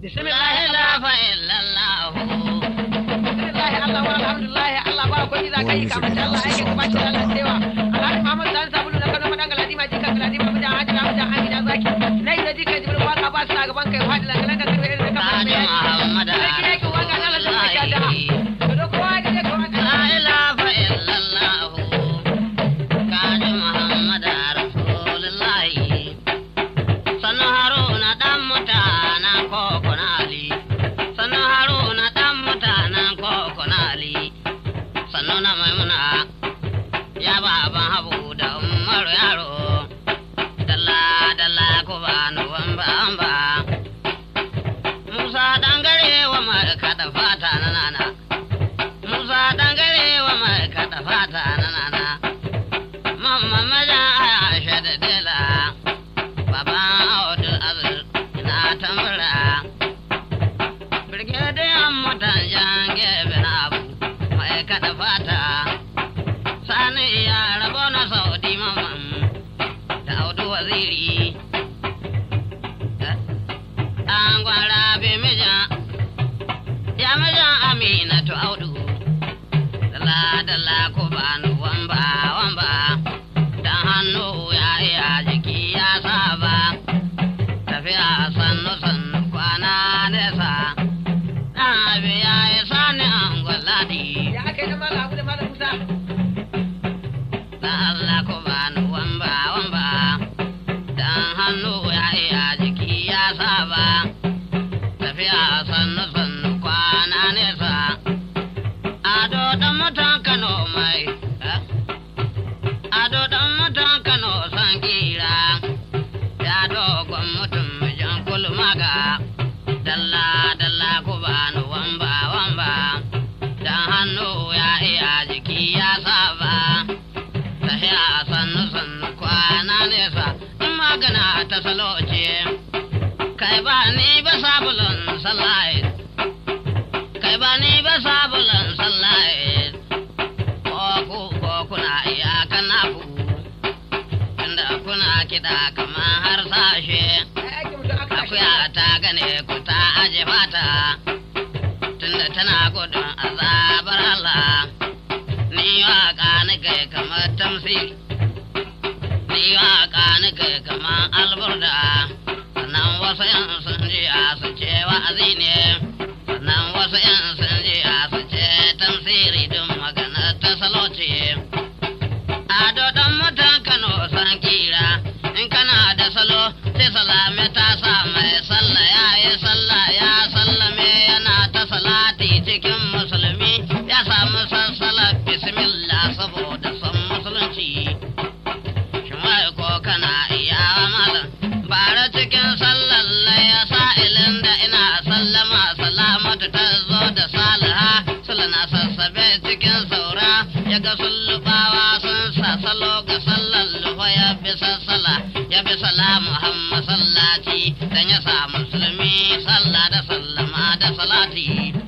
bismillah La Allah ilaha illallah. bismillah Allah walhamdulillah Allah ba ko za ka yi ka mace Allah yake ka bace Allah cewa Alhaji Muhammad Sani Sabulu na Kano madan Galadima jika Galadima mu da Haji Muhammad Amina Zaki nai da jika Jibril waka ba su a gaban kai fadi langalan ka kirbe irin da ka Sani Muhammad Sarki yake waka na Allah ta kyata to da kowa ya je ka waka La ilaha illallah. Kaji Muhammad Rasulullahi. Sanu Haruna dan mutanen Kokonali. Sanu Haruna dan mutanen Kokonali. Sanu na Maimuna. Ya baban Habu da Umaru yaro. Dalla dalla ku bani wamba wamba. Musa dangare wa mai kada fata na nana. Musa dangare wa mai kada fata na nana. Mamma maja Aisha da Dela. Baba Abdul Aziz ina tambura. Brigadier mutan jange bin abu mai kada fata. Sani ya rabo na Saudi mamman da Audu waziri. An gwara bi mijan ya mijan Aminatu Audu. Dala dala ko bani wamba wamba dan hannu ya iya jiki ya saba tafiya sannu sannu kwana nesa dan abi ya yi sani an gwaladi ya aka yi da mala abu da mala Musa dan Allah ko bani wamba wamba dan hannu ya iya jiki ya saba tafiya sannu sannu kwana nesa ado dan mutan Kano mai eh? ado dan mutan Kano san kira ya dogon mutum jan kulmaga dalla dalla ku bani wamba wamba dan hannu ya iya jiki ya saba tafiya sannu sannu kwana nesa in magana ta salo ce kai ba ni ba sabulun sallahi kai ba ni ba sabulun sallahi ko ku ko kuna iya kana ku tunda kuna kiɗa kamar har sashe ai ake mutum aka tashi akuya ta gane ku ta aje fata tunda tana gudun azabar Allah ni waka ni kai kamar tamsiri ni waka ni kai kamar alburda sannan wasu yan sun ji a su ce wa'azi ne sannan wasu yan sun ji a su ce tamsiri din magana ta salo ce ado dan mutan Kano san kira in kana da salo sai salame ta sa mai sallah ya yi sallah ya sallame yana ta salati cikin musulmi ya samu sassala bismillah saboda son musulunci shin wai ko kana iya malam bara cikin sallar ya sa'ilin da ina sallama salamatu ta zo da saliha sulana sassabe cikin saura ya ga sullubawa sun sa salo ga sallar lufa ya bi sassala ya bi salamu muhammad sallaci dan ya sa musulmi sallah da sallama da salati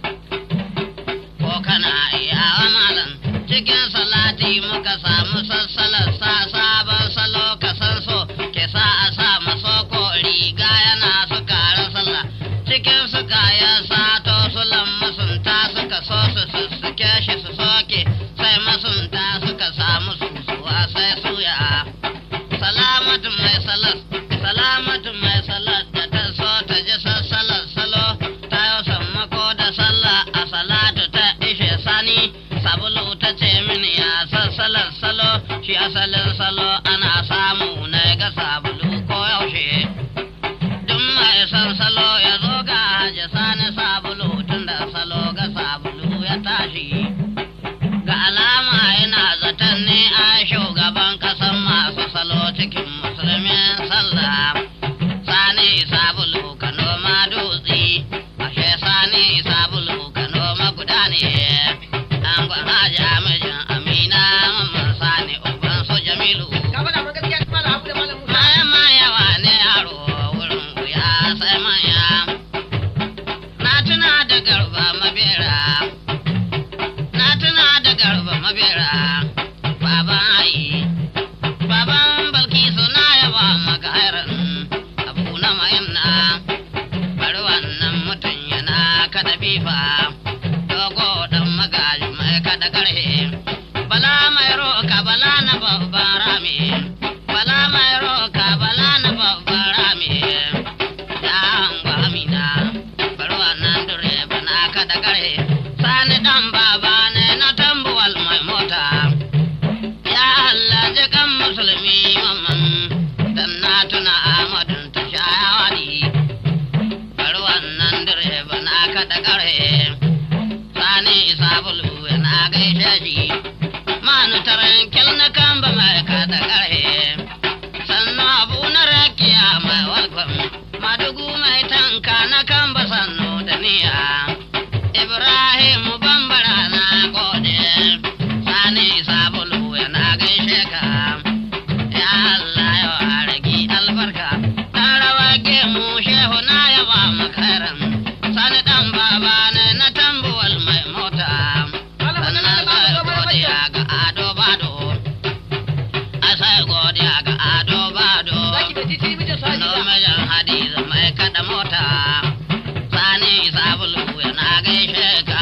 ko kana iya malam cikin salati muka samu sassalar sa sabon salo ka san so ke sa a sa maso ko riga yana su kara sallah cikin su kayan sato su masunta suka so su sussuke shi su soke sai masunta suka samu susuwa sai suya salamatu mai salas salamatu mai salas da ta so ta ji sassalar salo ta yi sammako da sallah a salatu ta ishe sani sabulu ta ce mini ya sassalar salo shi asalin salo ana samu na ga sabulu ko yaushe duk mai son salo ya zo ga haji sani sabulu tun da salo ga sabulu ya tashi ga alama yana fifa dogo dan magaji mai kada karhe bala mai roka bala na babban rami bala mai roka bala na babban rami ya angwa amina barwa nan dure bana kada karhe sani dan baba ne na tambuwal mai mota ya Allah jikan musulmi mamman dan na tuna amadun ta shayawani bari wannan direba na kaɗa ƙarhe sani sabulu na gaishe shi manu tarankel na kamba mai kaɗa ƙarhe sannu abu na rakiya mai walkwam madugu mai tanka na kamba sannu da niya ibrahim bambara na gode sani sabulu na gaishe ka ya Allah ya ragi albarka dan rawa gemu shehu na yaba makaran sani dan baba ne na tambuwal mai mota sannan sai godiya ga ado bado a sai godiya ga ado bado Zaki da titi mijin su sano Hadiza. mijin hadiza mai kada mota sani sabulu yana gaishe ka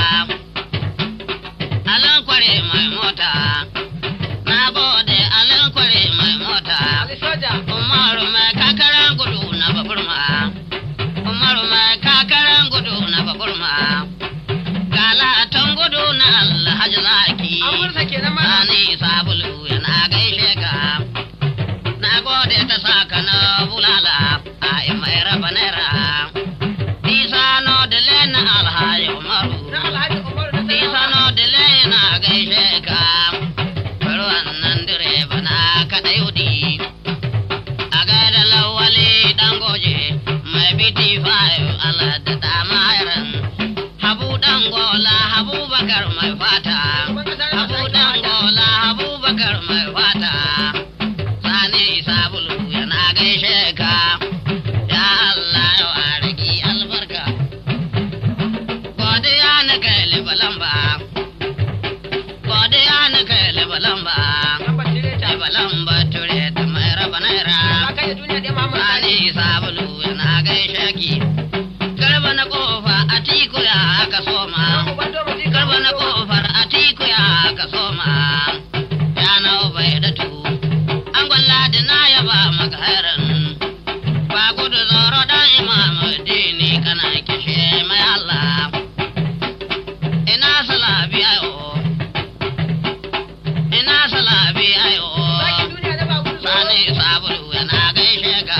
alan kware mai mota na gode alan kware mai mota Ali soja. Umaru mai kakaran gudu na baburma. Umaru mai kakaran gudu na baburma. Galatan gudu na Alhaji Zaki. An mursa kenan mana. Sani sabulu yana gaishe ka. Na gode ta saka na bulala a mai raba naira. Isa no dile na Alhaji Umaru. Na Alhaji Umaru na Isa Sana'a. no dile na gaishe ka. Bari wannan direba na kaɗa yudi. A gaida lawali ɗan goje mai biti fayo Allah da dama yaran. Habu ɗan gola Habu Bakar mai fata. Habu ɗan gola Habu Bakar mai fata. Sani sabulu yana gaishe ka. Ya Allah ya waraki albarka. Godiya na kai libalamba. Godiya na kai libalamba. Lambar tireta. Libalamba ture ta mai raba naira. Ka kai da duniya ɗaya Muhammad Sani. Sani sabulu yana gaishe ki. Garba na kofa a tiku ya aka soma. Uban doma jika. Garba na kofar a tiku ya aka soma. Ya nau bai da tu. An gwalla da na yaba maka hairan. Ba gudu zoro dan imamu dini kana kishe mai Allah. Ina salabi ayo. Ina salabi ayo. Zaki duniya da ba gudu tsoro. Sani sabulu yana gaishe ka.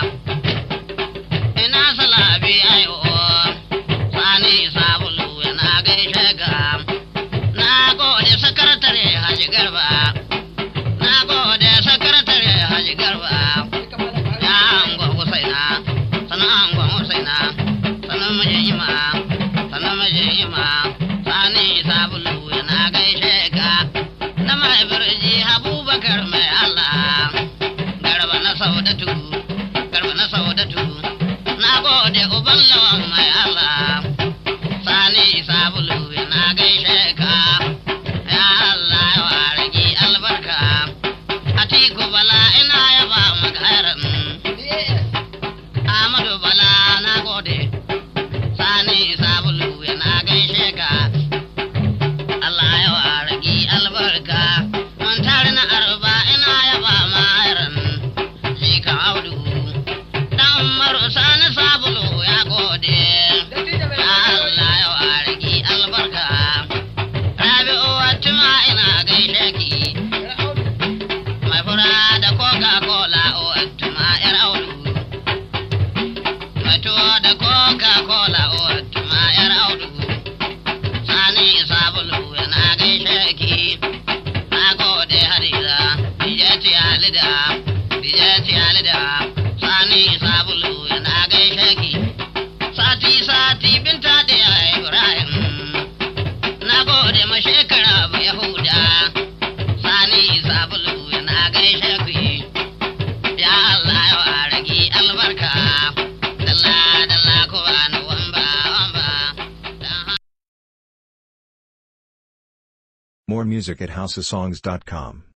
Ina salabi ayo. Sani sabulu yana gaishe ka. Na gode sakatare Haji Garba. Na gode sakatare Haji Garba. Duka malam Buhari. Ya angon Husaina. Sana angon Husaina. Sana mijin ima. Sana mijin ima. Sani sabulu yana gaishe ka. Na mai birji Abubakar mai Allah. Garba na saudatu. Garba na saudatu. Na gode uban lawan mai Allah. Sani sabulu yana gaishe ka. Ya Allah ya waragi albarka. Atiku bala ina yaba maka hairan. Ahmadu Bala na gode, Sani Sabulu yana gaishe ka. Allah ya waragi albarka, mun tare na arba ina yaba mayaran. Shi ka audu, dan Umaru Sani Sabulu ya gode. Dattijo mai Ya lafiya. Allah ya waragi albarka. Rabi'u Watima ina gaishe ki. Ya audu. Mai fura da Coca-Cola o Watima yar audu. Mai tuwo da Coca-Cola o Watima yar audu. Sani sabulu yana gaishe ki. Na gode Hadiza, Dijeti Alida, Dijeti Alida. Sani sabulu yana gaishe ki. Sati sati binta da ya Ibrahim. Na gode ma shekara ba Yahuda. Sani sabulu yana gaishe ku. Ya Allah ya waragi albarka. Dalla dalla ko bani wamba wamba. Dan More music at houseofsongs.com.